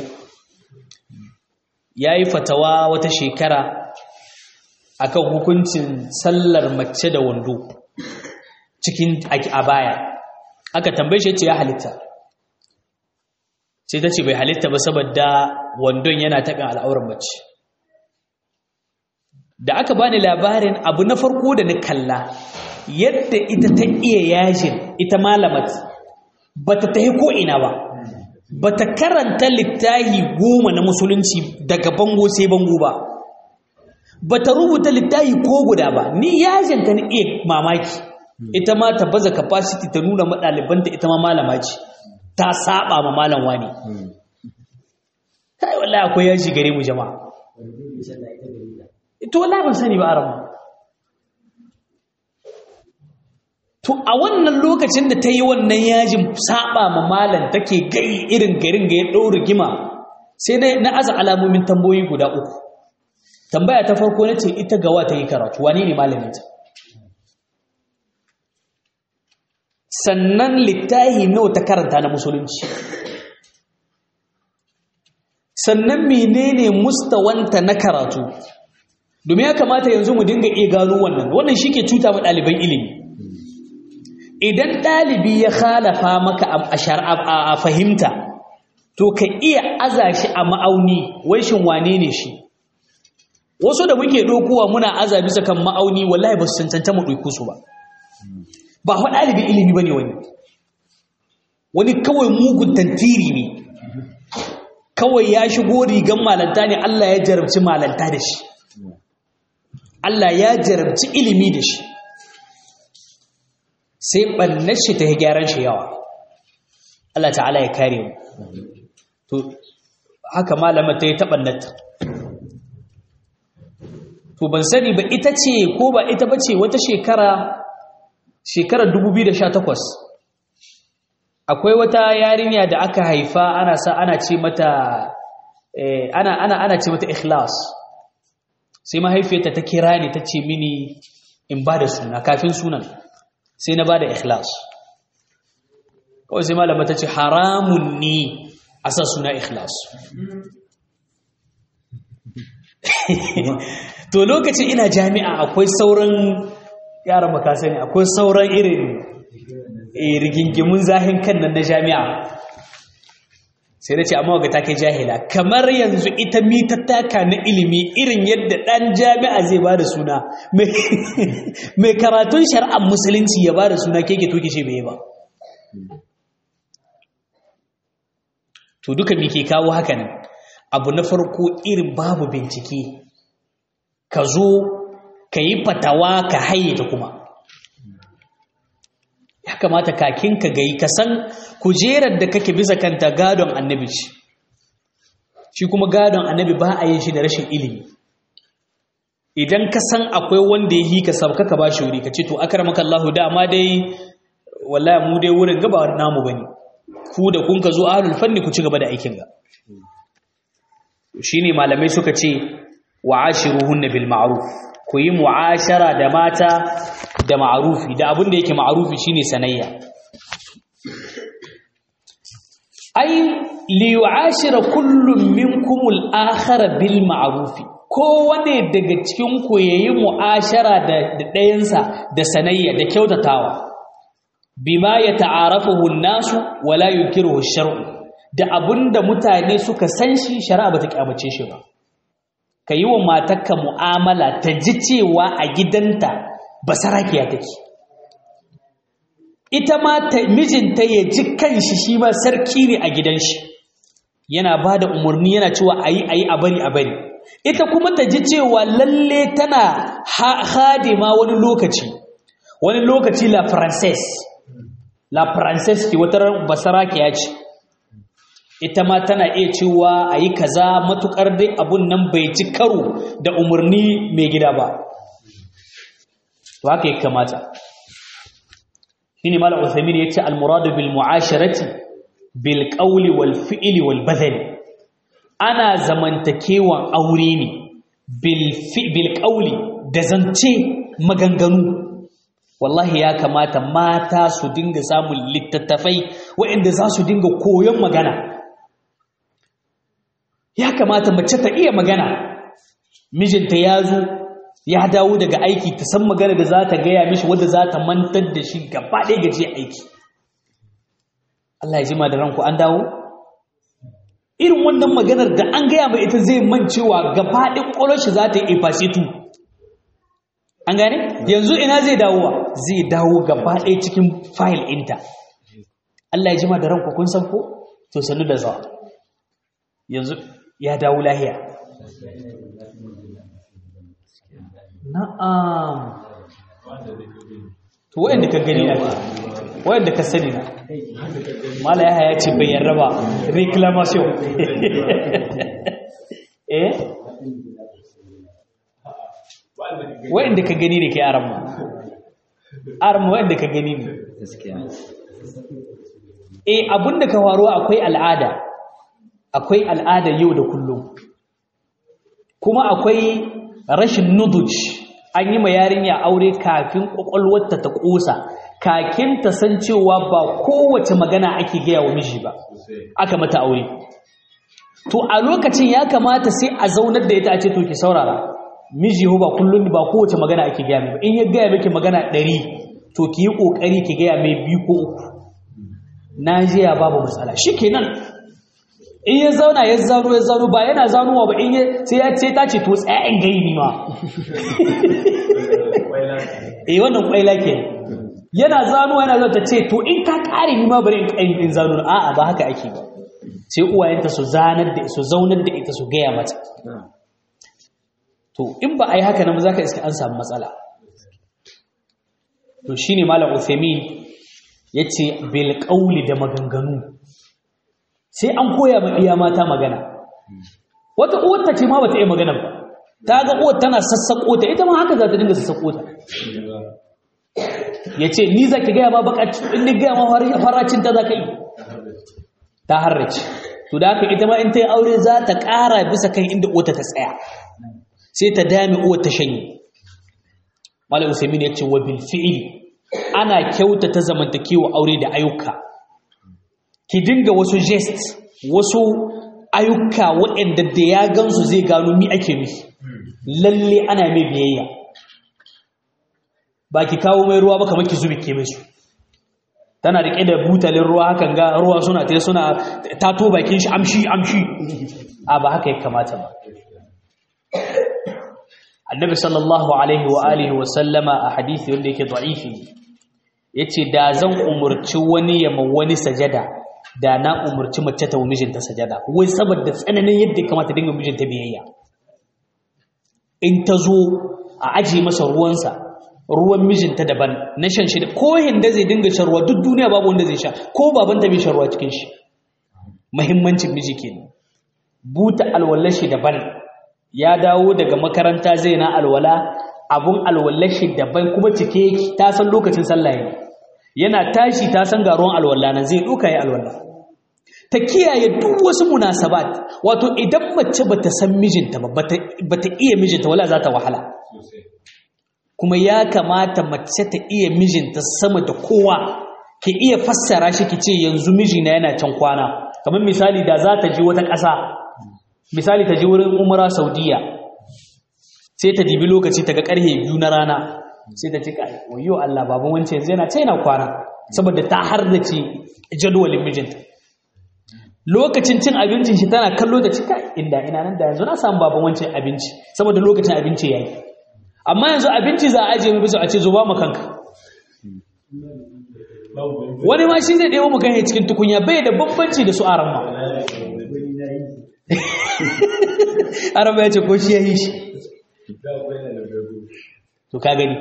ya yi fatawa wata shekara akan hukuncin sallar mace da wando cikin a baya aka tambaye shi ce ya halitta sai ta ce bai halitta ba saboda wandon yana taɓin al'auran mace da aka bani labarin abu na farko da na kalla yadda ita ta iya yajin ita malamat ba ta tahi ko'ina ba ba ta karanta littahi goma na musulunci daga bango sai bango ba ba ta rubuta littahi ko guda ba ni yajin ta ni iya mamaki ita ma ta baza capacity ta nuna maɗalibanta ita ma malama ce ta saba ma malam wani kai wallahi akwai yaji gare mu jama'a ito wallahi ban sani ba arama to a wannan lokacin da ta yi wannan yajin saba ma malam take gai irin garin ga ya ɗau rigima sai dai na aza alamomin tambayoyi guda uku tambaya ta farko na ce ita gawa ta yi karatu wane ne malaminta sannan littahi nawa ta karanta na musulunci sannan menene mustawanta na karatu domin ya kamata yanzu mu dinga iya gano wannan wannan shi ke cuta ma ɗaliban ilimi idan ɗalibi ya khalafa maka a fahimta to ka iya aza shi a ma'auni wai shin wane ne shi wasu da muke ɗaukowa muna aza bisa kan ma'auni wallahi ba su cancanta mu ɗauko su ba ba fa ɗalibin ilimi ba ne wani wani kawai mugun tantiri ne kawai ya shigo rigan malanta ne Allah ya jarabci malanta da shi Allah ya jarabci ilimi da shi sai ɓannar shi ta gyaran shi yawa Allah ta'ala ya kare mu to haka malamar ta yi taɓannata to ban sani ba ita ce ko ba ita ba ce wata shekara shekarar 2018 akwai wata yarinya da aka haifa ana sa ana ce mata ana ana ana ce mata ikhlas sai mahaifiyarta ta kira ni ta ce mini in ba da suna kafin sunan sai na ba da ikhlas kawai sai malama ta ce haramun ni a sa suna ikhlas to lokacin ina jami'a akwai sauran yaran makasa ne akwai sauran irin rigingimun zahin kan nan na jami'a sai da ce amma ga take jahila kamar yanzu ita mitattaka na ilimi irin yadda ɗan jami'a zai ba da suna mai karatun shari'ar musulunci ya ba da suna keke toke ce bai ba to duka me ke kawo haka nan abu na farko irin babu bincike ka zo ka yi fatawa ka hayyata kuma ya kamata kakin ka gai ka san kujerar da kake bisa kanta gadon annabi ce shi kuma gadon annabi ba a yin shi da rashin ilimi idan ka san akwai wanda ya yi ka sabka ka ba shi wuri ka ce to akramaka Allah dama dai wallahi mu dai wurin gaba namu bane ku da kun ka zo ahlul fanni ku ci gaba da aikin ga shine malamai suka ce wa ashiruhunna bil ma'ruf ku yi mu'ashara da mata da ma'arufi da abin da yake ma'arufi shine sanayya ai li yu'ashira kullum minkum al-akhara bil ma'rufi kowane daga cikin ku yayi mu'ashara da ɗayansa da sanayya da kyautatawa bima yata'arafuhu an-nasu wala yunkiruhu ash-shar'u da abinda mutane suka san shi shari'a bata kyamace shi ba ka yi wa matarka mu'amala ta ji cewa a gidanta basarakiya take ita ma mijinta ya ji kanshi shi ma sarki ne a gidan shi yana ba da umarni yana cewa a yi a yi a bari a bari ita kuma ta ji cewa lalle tana hadima wani lokaci wani lokaci la princess la princess ke wata basarakiya ce ita ma tana iya cewa a yi kaza matukar dai abun nan bai ci karo da umarni mai gida ba to haka ya kamata shi ne malam usaimir ya ce almuradu bil mu'asharati bil qawli wal fi'li wal badani ana zamantakewan aure ne bil bil qawli da zance maganganu wallahi ya kamata mata su dinga samun littattafai waɗanda za su dinga koyon magana ya kamata mace ta iya magana mijinta ya zo ya dawo daga aiki ta san magana da za ta gaya mishi wadda za ta mantar da shi gaba ɗaya gaje aiki Allah ya jima da ranku an dawo irin wannan maganar da an gaya mai ita zai mancewa gaba ɗaya ƙwarar shi za ta yi efasitu an gane yanzu ina zai dawowa zai dawo gaba ɗaya cikin fayil ɗinta Allah ya jima da ranku kun san ko to sannu da zawa yanzu ya dawo lahiya na'am to wayanda ka gani na wayanda ka sani na mala yahaya ya ce bai yarda ba reclamation eh wayanda ka gani ne ke aran mu arma wanda ka gani ne gaskiya eh abinda ka faruwa akwai al'ada akwai al'ada yau da kullum kuma akwai rashin nuduj an yi ma yarinya aure kafin kwakwalwarta ta kosa kakin ta san cewa ba kowace magana ake gaya wa miji ba aka mata aure to a lokacin ya kamata sai a zaunar da ita a ce to ki saurara miji ho ba kullum ba kowace magana ake gaya mai ba in ya gaya miki magana ɗari to ki yi ƙoƙari ki gaya mai biyu ko uku na jiya babu matsala shi kenan in ya zauna ya zano ya zano ba yana zanowa ba in ya sai ya ce ta ce to tsayin gai ni ma eh wannan kwaila ke yana zano yana zo ta ce to in ka kare ni ma bari in kai in zano a'a ba haka ake ba sai uwayenta su zanar da su zaunar da ita su gaya mata to in ba a yi haka nan za ka iska an samu matsala to shi ne malam Uthamin ya ce bilƙauli da maganganu sai an koya ma iya mata magana wata uwarta ce ma ba ta iya magana ba ta ga uwar tana sassaƙo ta ita ma haka za ta dinga sassaƙo ta ya ce ni za ki gaya ma bakaci in ni gaya ma faracin ta za ka yi ta harrace to da haka ita ma in ta yi aure za ta ƙara bisa kan inda uwarta ta tsaya sai ta dame uwar ta shanye malam usaimin ya ce wa bil fi'il ana kyautata zamantakewa aure da ayyuka ki dinga wasu gest wasu ayyuka waɗanda da ya gansu zai gano mi ake nufi lalle ana mai biyayya ba ki kawo mai ruwa ba kamar ki zubi ke mai su tana riƙe da butalin ruwa hakan ga ruwa suna ta suna tato bakin shi amshi amshi a ba haka ya kamata ba annabi sallallahu alaihi wa alihi wa sallama a hadisi wanda yake da'ifi yace da zan umurci wani ya ma wani sajada da na umurci mace ta mijinta sajada wai saboda tsananin yadda ya kamata dinga mijinta biyayya in ta zo a aje masa ruwansa ruwan mijinta daban na shan shi ko hinda zai dinga shan ruwa duk duniya babu wanda zai sha ko babanta bai shan ruwa cikin shi muhimmancin miji kenan buta alwallashi daban ya dawo daga makaranta zai na alwala abun alwallashi daban kuma cike yake ta san lokacin sallah ne yana tashi ta san garuwan alwala nan zai duka yi alwala ta kiyaye duk wasu munasabat wato idan mace bata san mijinta ba bata iya mijinta wala za ta wahala kuma ya kamata mace ta iya mijinta sama da kowa ki iya fassara shi ki ce yanzu mijina yana can kwana kamar misali da za ta je wata ƙasa misali ta je wurin umara saudiya sai ta dibi lokaci ta ga karhe biyu na rana sai ta cika wayo Allah baban wancan yanzu yana yana kwana saboda ta hardace jadawalin mijinta lokacin cin abincin shi tana kallo da cika inda ina nan da yanzu na samu baban wancan abinci saboda lokacin abinci yayi amma yanzu abinci za a ajiye mu bisa a ce zo ba mu kanka wani ma shi zai ɗebo mu kan cikin tukunya bai da bambanci da su aran ma araba ya ce ko shi ya yi shi to ka gani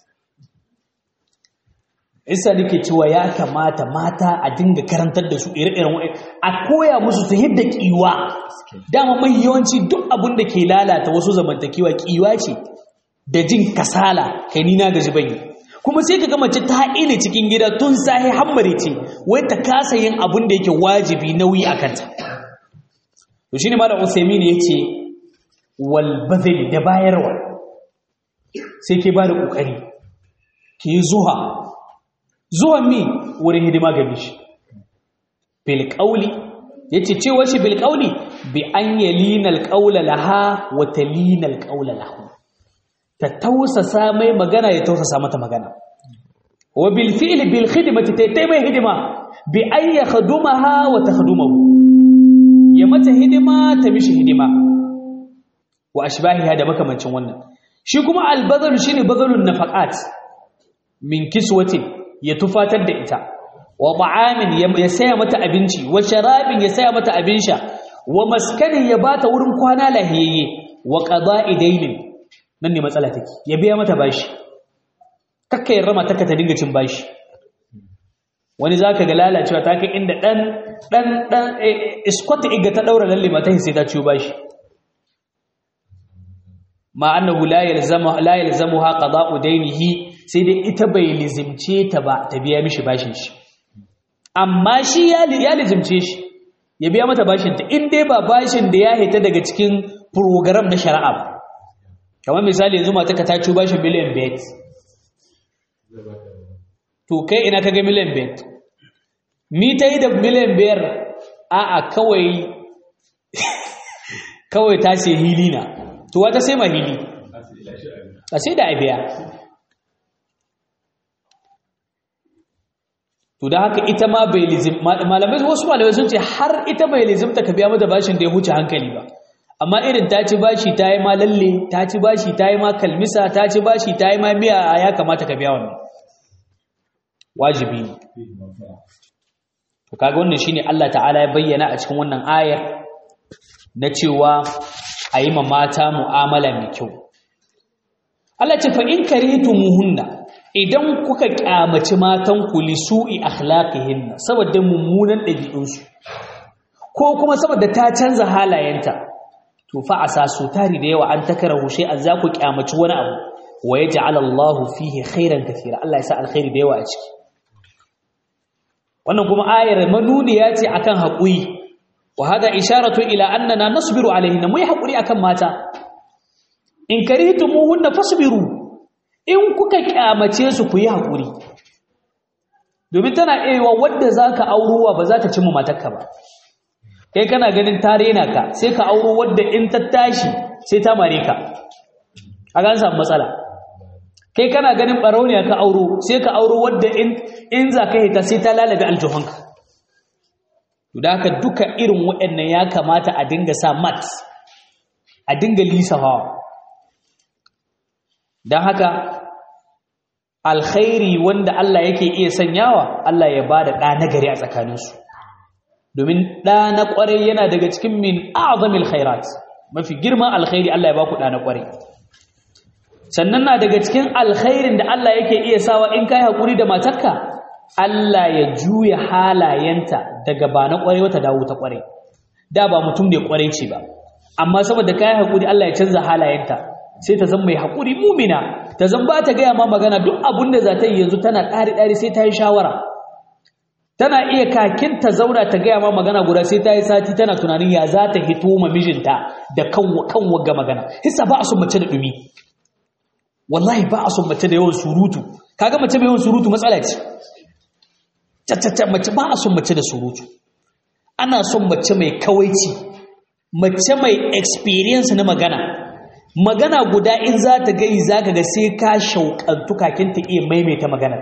isa nake cewa ya kamata mata a dinga karantar da su ire-iren wa'i a koya musu ta yadda kiwa dama mai yawanci duk abin da ke lalata wasu zamantakewa kiwa ce da jin kasala kai ni na gaji bane kuma sai ka ga mace ta ile cikin gida tun sahi hammare ce wai ta kasa yin abin da yake wajibi nauyi a kanta to shine malam Usaimin yace wal badal da bayarwa sai ke bada kokari ke zuha zuwan mi wurin hidima ga mishi bil qawli yace cewa shi bil qawli bi an yalina al qawla laha wa talina al qawla lahu ta tausasa mai magana ya tausasa mata magana wa bil fi'li bil khidmati tay mai hidima bi an yakhdumaha wa takhdumahu ya mata hidima ta mishi hidima wa ashbahiha da makamancin wannan shi kuma albazal shine bazalun nafaqat min kiswatin ya tufatar da ita wa ta'amin ya saya mata abinci wa sharabin ya saya mata abin sha wa maskanin ya bata wurin kwana lahiyayye wa qada'i dainin nan ne matsala take ya biya mata bashi kakka yarda matarka ta dinga cin bashi wani zaka ga lalacewa ta kai inda dan dan dan iskota iga ta daura lalle mata sai ta ciyo bashi ma annahu la yalzamu la yalzamuha qada'u daynihi sai dai ita bai lizimce ta ba ta biya mishi bashin shi amma shi ya ya lizimce shi ya biya mata bashin ta in dai ba bashin da ya hita daga cikin program na shari'a ba kamar misali yanzu mata ka ta ci bashin miliyan bet to kai ina kaga miliyan bet mi ta yi da miliyan biyar a'a kawai kawai ta ce hili na to wata sai ma hili a sai da abiya to da haka ita ma bai lizim malamai wasu malamai sun ce har ita bai lizimta ka biya mata bashin da ya huce hankali ba amma irin ta ci bashi ta yi ma lalle ta ci bashi ta yi ma kalmisa ta ci bashi ta yi ma miya ya kamata ka biya wannan wajibi ne to kaga wannan shine Allah ta'ala ya bayyana a cikin wannan ayar na cewa a yi ma mata mu'amala mai kyau Allah ce fa in karitumuhunna idan kuka kyamaci matan ku li su'i akhlaqihinna saboda mummunan ɗabi'unsu ko kuma saboda ta canza halayenta to fa asa su tari da yawa an takarahu shay'an za ku kyamaci wani abu wa yaj'al Allahu fihi khairan kathira Allah ya sa alkhairi da yawa a ciki wannan kuma ayar manuniya ce akan haƙuri wa hada isharatu ila annana nasbiru alaihinna mu yi haƙuri akan mata in karihtumuhunna fasbiru in kuka kyamace su ku yi haƙuri domin tana iya wadda zaka aurowa ba za ta cimma matarka ba kai kana ganin ta rena ka sai ka auro wadda in ta tashi sai ta mare ka a gan samu matsala kai kana ganin barauniya ka auro sai ka auro wadda in in za ka hita sai ta lalabe aljuhanka to da haka duka irin waɗannan ya kamata a dinga sa mat a dinga lisawa don haka alkhairi wanda Allah yake iya sanyawa Allah ya bada ɗa nagari a tsakaninsu domin ɗa na ƙwarai yana daga cikin min azamil khairat mafi girman alkhairi Allah ya baku ɗa na ƙwarai sannan na daga cikin alkhairin da Allah yake iya sawa in kai hakuri da matarka Allah ya juya halayenta daga ba na kwarai wata dawo ta kwarai da ba mutum ne kwarai ce ba amma saboda kai hakuri Allah ya canza halayenta sai ta zama mai hakuri mumina ta zan ba ta gaya ma magana duk abun da za ta yi yanzu tana ɗari ɗari sai ta yi shawara tana iya kakin ta zauna ta gaya ma magana guda sai ta yi sati tana tunanin ya za ta hito ma mijinta da kan kan wagga magana hissa ba a son mace da dumi wallahi ba a son mace da yawan surutu kaga mace mai yawan surutu matsala ce tattata mace ba a son mace da surutu ana son mace mai kawaici mace mai experience na magana magana guda in za ta gai za ka ga sai ka shauƙantu kakin ta iya maimaita magana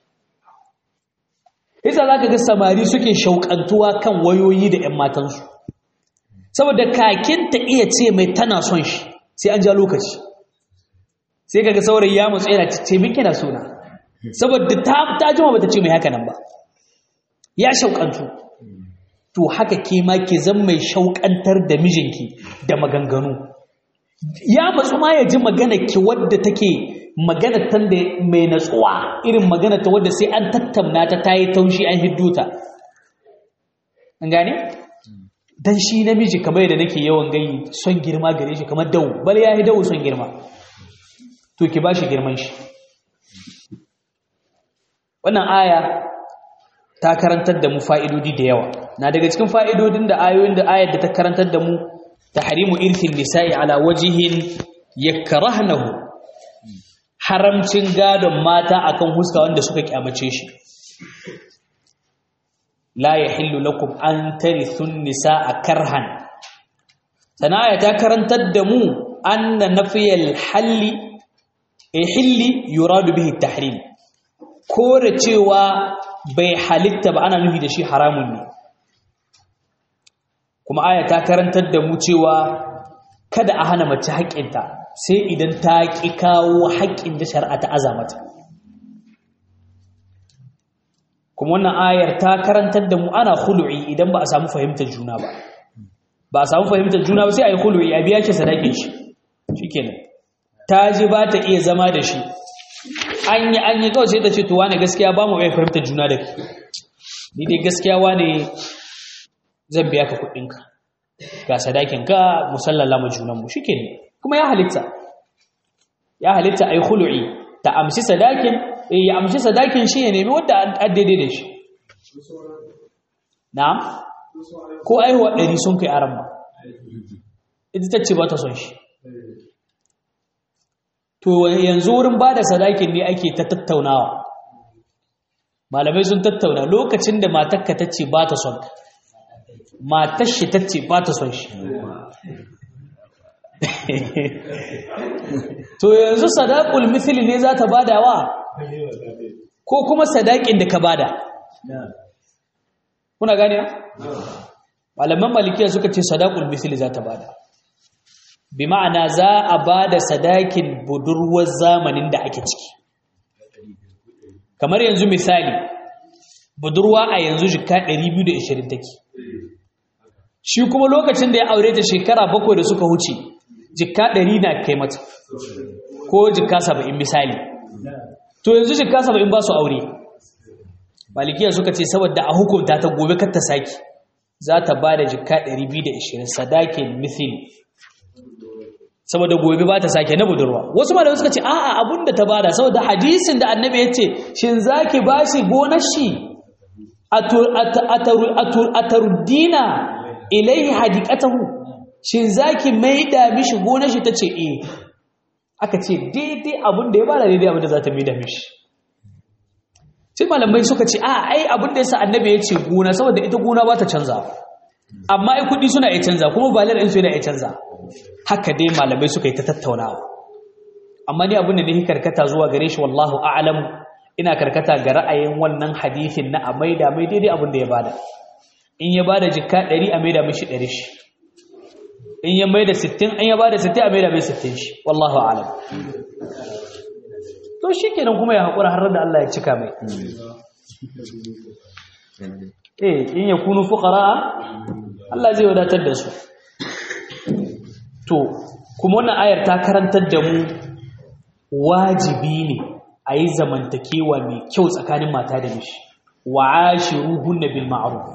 isa za ka ga samari suke shauƙantuwa kan wayoyi da 'yan matansu saboda kakin ta iya ce mai tana son shi sai an ja lokaci sai kaga saurayi ya mutsu yana ce min kina sona saboda ta ta jima bata ce mai haka nan ba ya shauƙantu to haka ke ma ke zan mai shauƙantar da mijinki da maganganu ya matsu ma ya ji magana ki wadda take magana tan da mai natsuwa irin magana ta wadda sai an tattauna ta tayi taushi an hiddo ta an gane dan shi namiji kamar yadda nake yawan gai son girma gare shi kamar dawo bal ya yi dawo son girma to ki bashi girman shi wannan aya ta karantar da mu fa'idodi da yawa na daga cikin fa'idodin da ayoyin da ayar da ta karantar da mu tahrimu irthin nisa'i ala wajihin yakrahnahu haramcin gadon mata akan huska wanda suka kyamace shi la yahillu lakum an tarithun nisa'a karhan sanaya ta karantar da mu anna nafiyal halli hilli yuradu bihi tahrim kore cewa bai halitta ba ana nufi da shi haramun ne kuma aya ta karantar da mu cewa kada a hana mace haƙƙinta sai idan ta ƙi kawo haƙƙin da shari'a ta azamata kuma wannan ayar ta karantar da mu ana khulu'i idan ba a samu fahimtar juna ba ba a samu fahimtar juna ba sai a yi khulu'i a biya shi sadakin shi shikenan ta ji ba ta iya zama da shi an yi an yi kawai sai ta ce to wane gaskiya ba mu iya fahimtar juna da ke ni dai gaskiya wane zan biya ka kuɗinka ga sadakinka musallala mu junanmu shi ne kuma ya halitta ya halitta ai khulu'i ta amshi sadakin eh ya amshi sadakin shi ya nemi wanda an daidai da shi na'am ko aihuwa ɗari sun kai aran ba ita ta ce ba ta son shi to yanzu wurin ba da sadakin ne ake ta tattaunawa malamai sun tattauna lokacin da matakka ta ce ba ta son matar shi ta ce ba ta son shi to yanzu sadakul mithili ne za ta badawa ko kuma sadakin da ka bada kuna gane malaman malikiya suka ce sadakul mithili za ta bada bi ma'ana za a bada sadakin budurwar zamanin da ake ciki kamar yanzu misali budurwa a yanzu jika 220 take shi kuma lokacin da ya aure ta shekara bakwai da suka huce jika 100 na kai mata ko jika 70 misali to yanzu jika 70 ba su aure malikiya suka ce saboda a hukunta ta gobe kar ta saki za ta ba da jika 220 sadakin mithil saboda gobe ba ta sake na budurwa wasu malamai suka ce a'a abinda ta bada saboda hadisin da annabi ya ce shin zaki bashi gonar shi ataruddina ilaihi hadiqatahu shin zaki maida mishi gonar shi tace eh aka ce daidai abinda ya bada daidai abinda za ta maida mishi sai malamai suka ce a ai abinda yasa annabi ya ce gona saboda ita gona ba ta canza amma ai kudi suna iya canza kuma balar ɗinsu yana iya canza haka dai malamai suka yi ta tattaunawa amma ni abin da ne karkata zuwa gare shi wallahu a'lam ina karkata ga ra'ayin wannan hadithin na a maida mai daidai abin da ya bada in ya bada jikka 100 a maida mishi 100 shi in ya maida 60 in ya bada 60 a maida mai 60 shi wallahu a'lam to shikenan kuma ya hakura har da Allah ya cika mai eh in yakunu fuqara Allah zai wadatar da su to kuma wannan ayar ta karantar da mu wajibi ne a yi zamantakewa mai kyau tsakanin mata da mishi wa ashiruhunna bil ma'ruf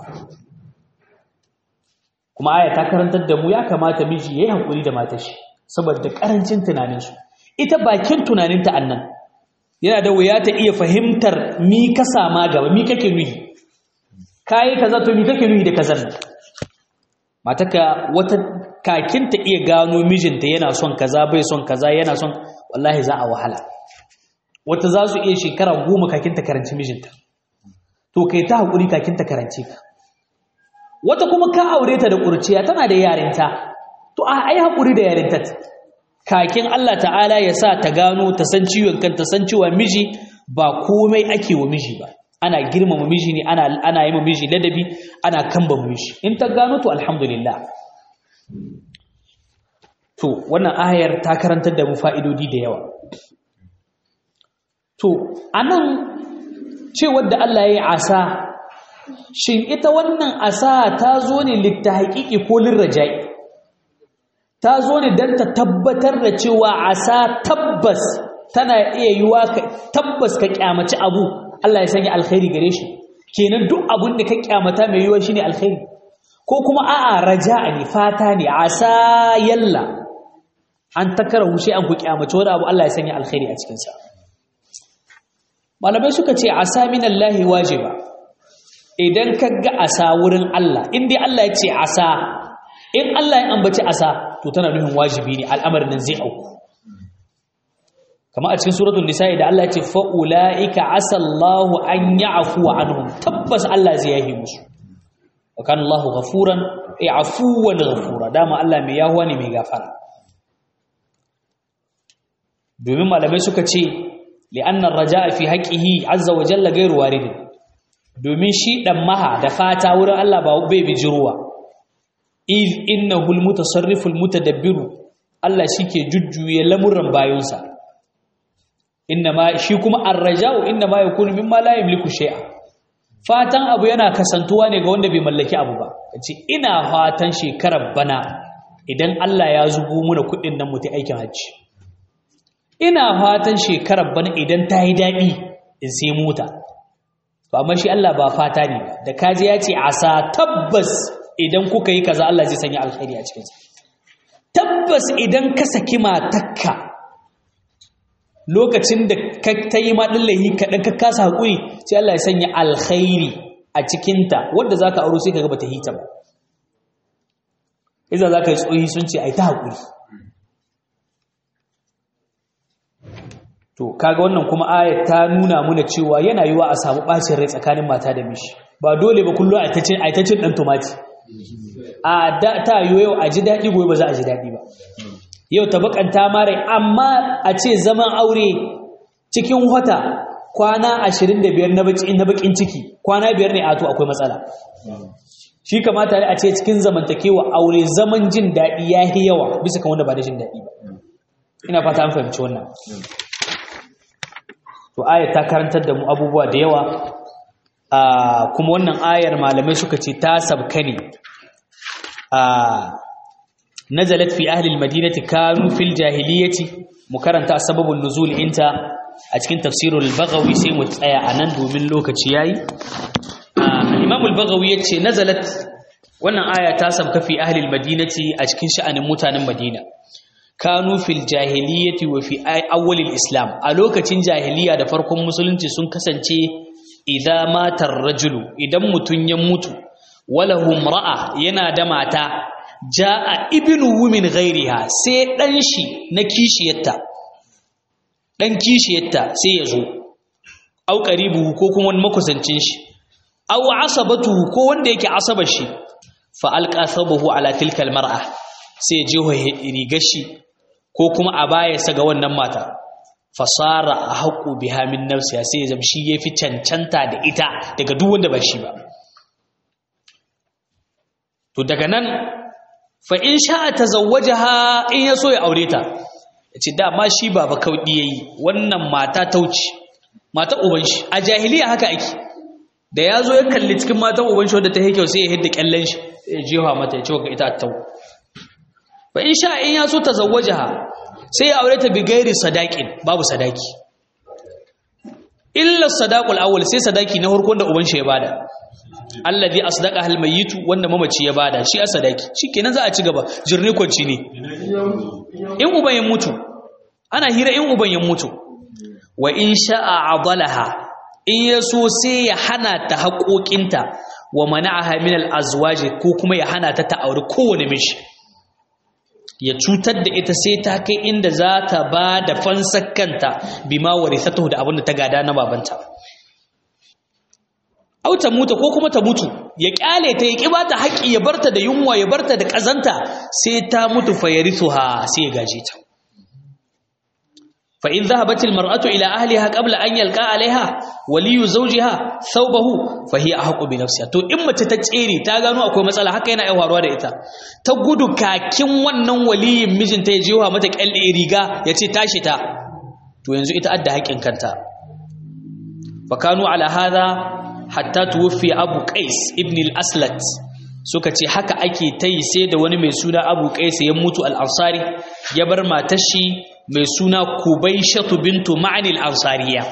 kuma ayar ta karantar da mu ya kamata miji yayi hakuri da matar shi saboda karancin tunanin su ita bakin tunanin ta annan yana da wuya ta iya fahimtar mi ka sama gaba mi kake nuhi kai kaza to mi kake nuhi da kazan mataka wata kakin ta iya gano mijinta yana son kaza bai son kaza yana son wallahi za a wahala wata za su iya shekara goma kakin ta karanci mijinta to kai ta haƙuri kakin ta karanci ka wata kuma ka aure ta da ƙurciya tana da yarinta to a ai haƙuri da yarinta kakin Allah ta'ala ya sa ta gano ta san ciwon kan ta san cewa miji ba komai ake wa miji ba ana girmama miji ne ana ana yi ma miji ladabi ana kamba miji in ta gano to alhamdulillah To, wannan ayar ta karantar da mu fa'idodi da yawa. To, a nan cewar da Allah ya yi asa, shin ita wannan asa ta zo ne litta haƙiƙi ko lirraja'i? Ta zo ne don ta tabbatar da cewa asa tabbas tana iya yiwa tabbas ka ƙyamaci abu, Allah ya sanya alkhairi gare shi. Kenan duk abin da ka ƙyamata mai yiwa shi ne alkhairi. Ko kuma a'a raja'a ne, fata ne, asa yalla. an takara hushe an ku kyamace wani abu Allah ya sanya alkhairi a cikinsa malamai suka ce asa minallahi wajiba idan ka ga asa wurin Allah in dai Allah ya ce asa in Allah ya ambaci asa to tana nufin wajibi ne al'amarin nan zai auku kama a cikin suratul nisa'i da Allah ya ce fa ulaika asallahu an ya'fu anhum tabbas Allah zai yahi musu wa kana Allahu ghafuran ay afuwan ghafura dama Allah mai yahuwa ne mai gafara domin malamai suka ce li'annar raja'a fi haqqihi azza wa jalla ghairu warid domin shi dan maha da fata wurin Allah ba bai bijiruwa iz innahu almutasarrifu almutadabbiru Allah shike jujjuye lamuran bayonsa ma shi kuma ar-raja'u ma yakunu mimma la yamliku shay'a fatan abu yana kasantuwa ne ga wanda bai mallaki abu ba kace ina fatan shekarar bana idan Allah ya zubo muna kudin nan mutai aikin hajji ina fatan shekarar bana idan ta yi daɗi in sai mota to amma shi Allah ba fata ne da kaji ya ce asa tabbas idan kuka yi kaza Allah zai sanya alkhairi a cikinsa tabbas idan ka saki matakka lokacin da ka tayi ma dillahi kadan ka kasa hakuri sai Allah ya sanya alkhairi a cikin ta wanda zaka auro sai kaga bata hita ba idan zaka yi tsoyi sun ce ai ta hakuri to kaga wannan kuma ayat ta nuna muna cewa yana yiwa a samu bacin rai tsakanin mata da mishi ba dole ba kullu a tacin a tacin dan tomati a da ta yiwu yau a ji dadi gobe ba za a ji dadi ba yau ta bakanta mare amma a ce zaman aure cikin wata kwana 25 na bakin na bakin ciki kwana biyar ne a to akwai matsala shi kamata a ce cikin zamantakewa aure zaman jin dadi yayi yawa bisa kan wanda ba da jin dadi ba ina fata an fahimci wannan to ayar ta karantar da mu abubuwa da yawa kuma wannan ayar malamai suka ce ta sabka ne nazalat fi ahli almadinati kanu fil jahiliyyati mu karanta sababun nuzul inta a cikin tafsirul baghawi sai mu tsaya anan domin lokaci yayi imam al-baghawi yace nazalat wannan aya ta sabka fi ahli almadinati a cikin sha'anin mutanen madina kanu fil jahiliyyati wa fi awwalil islam a lokacin jahiliya da farkon musulunci sun kasance idza matar rajulu idan mutun ya mutu walahu ra'a yana da mata jaa ibnuhu min ghairiha sai dan shi na kishiyarta dan kishiyarta sai ya zo au qaribuhu ko kuma wani makusancin shi au asabatuhu ko wanda yake asabar shi fa alqa sabahu ala tilka almar'a sai ya je rigar shi ko kuma a baya ga wannan mata fasara a haƙo biha min nafsiya sai ya zama shi ya fi cancanta da ita daga duk wanda ba shi ba to daga nan fa in sha'a tazawwajaha in ya so ya aure ta yace dama shi baba kaudi yayi wannan mata tauci mata uban shi a jahiliya haka ake da yazo ya kalli cikin matan uban shi wanda ta yake sai ya hidda kyallen shi ya jefa mata ya ce ga ita tau fa in sha in ya so tazawwajaha sai ya aure ta bi gairi sadaqin babu sadaki illa sadaqul awwal sai sadaki na farkon da uban shi ya bada alladhi asdaqa hal mayitu wanda mamaci ya bada shi a sadaki shikenan za a ci gaba jirni kwanci ne in uban ya mutu ana hira in uban ya mutu wa in sha'a adalaha in ya so sai ya hana ta haƙoƙinta wa mana'aha min al-azwaji ko kuma ya hana ta ta aure kowane mishi ya cutar da ita sai ta kai inda za ta ba da fansar kanta bima warithatuhu da abin da ta gada na babanta au ta mutu ko kuma ta mutu ya kyale ta ya kiba ta haƙi ya barta da yunwa ya barta da ƙazanta sai ta mutu fa yarithuha sai ya gaje ta fa in dhahabat al mar'atu ila ahliha qabla an yalqa alaiha waliyu zawjiha thawbahu fa hiya ahqqu bi nafsiha to in mace ta tsere ta gano akwai matsala haka yana aiwaruwa da ita ta gudu kakin wannan waliyin mijinta ya jiwa mata kyalle riga ya ce tashi ta to yanzu ita adda haƙin kanta fa kanu ala hadha hatta tuwfi abu qais ibn al-aslat suka ce haka ake tayi sai da wani mai suna abu qais ya mutu al-ansari ya bar matar shi mai suna kubaishatu bintu ma'anil ansariya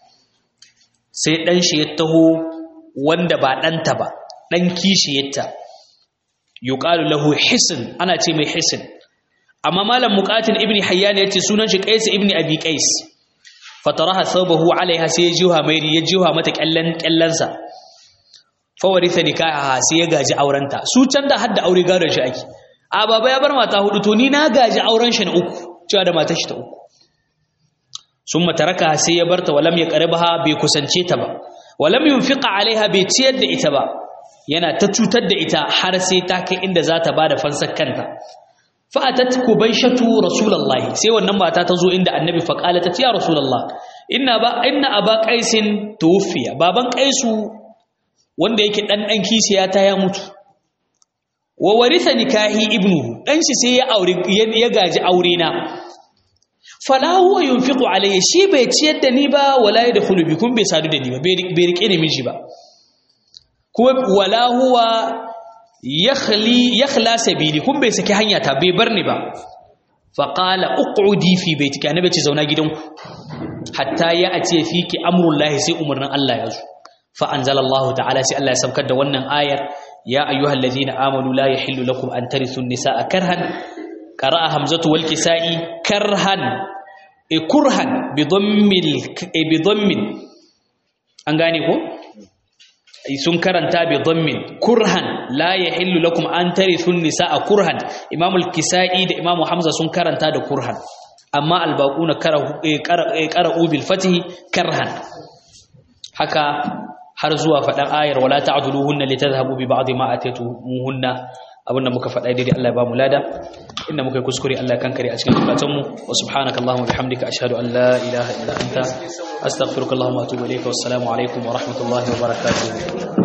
sai dan shi ya taho wanda ba danta ba dan kishiyarta yuqalu lahu hisn ana ce mai hisn amma malam muqatil ibni hayyan yace sunan shi qais ibni abi qais fataraha thawbahu alaiha sai ya jiwa mai ya jiwa mata kallan kallansa fa waritha nikaha sai ya gaji aurenta su can da hadda aure gadon shi ake a baba ya bar mata hudu to ni na gaji auren shi na uku cewa da matar shi ta uku sun mataraka sai ya barta walam ya ƙarbaha bai kusance ta ba walam yunfiqa alaiha bai ciyar da ita ba yana ta cutar da ita har sai ta kai inda za ta ba da fansar kanta fa atat kubaishatu rasulullahi sai wannan mata ta zo inda annabi fa qala ta ya rasulullah inna ba inna aba qaisin tuwfiya baban qaisu wanda yake dan dan kishiya ta ya mutu wa warisa nikahi ibnuhu dan shi sai ya aure ya gaji aure na fala huwa yunfiqu alayya shi bai ciyar da ni ba wala yadkhulu bi kun bai sadu da ni ba bai rike ni miji ba kuma wala huwa yakhli yakhla sabili kun bai saki hanya ta bai bar ni ba fa qala uqudi fi baitika annabi ce zauna gidanku hatta ya ace fiki amrullahi sai umarnin Allah ya zo fa anzalallahu ta'ala sai Allah ya saukar da wannan ayar ya ayyuhal ladina amanu la yahillu lakum an tarithu an-nisaa karhan qara'a hamzatu wal kisa'i karhan e kurhan bi dhammil e bi dhammin an gane ko sun karanta bi dhammin kurhan la yahillu lakum an tarithu nisaa kurhan imam al-kisai da imam hamza sun karanta da kurhan amma al-baquna qara'u bil fathi karhan haka har zuwa fadan ayar wala ta'dhuluhunna litadhhabu bi ba'd ma atatuhunna abinda muka faɗa daidai Allah ya ba mu lada inda muka yi kuskure Allah ya kankare a cikin zukatanmu wa subhanaka allahumma bihamdika ashhadu an la ilaha illa anta astaghfiruka allahumma wa atubu ilayka wassalamu alaikum wa rahmatullahi wa barakatuh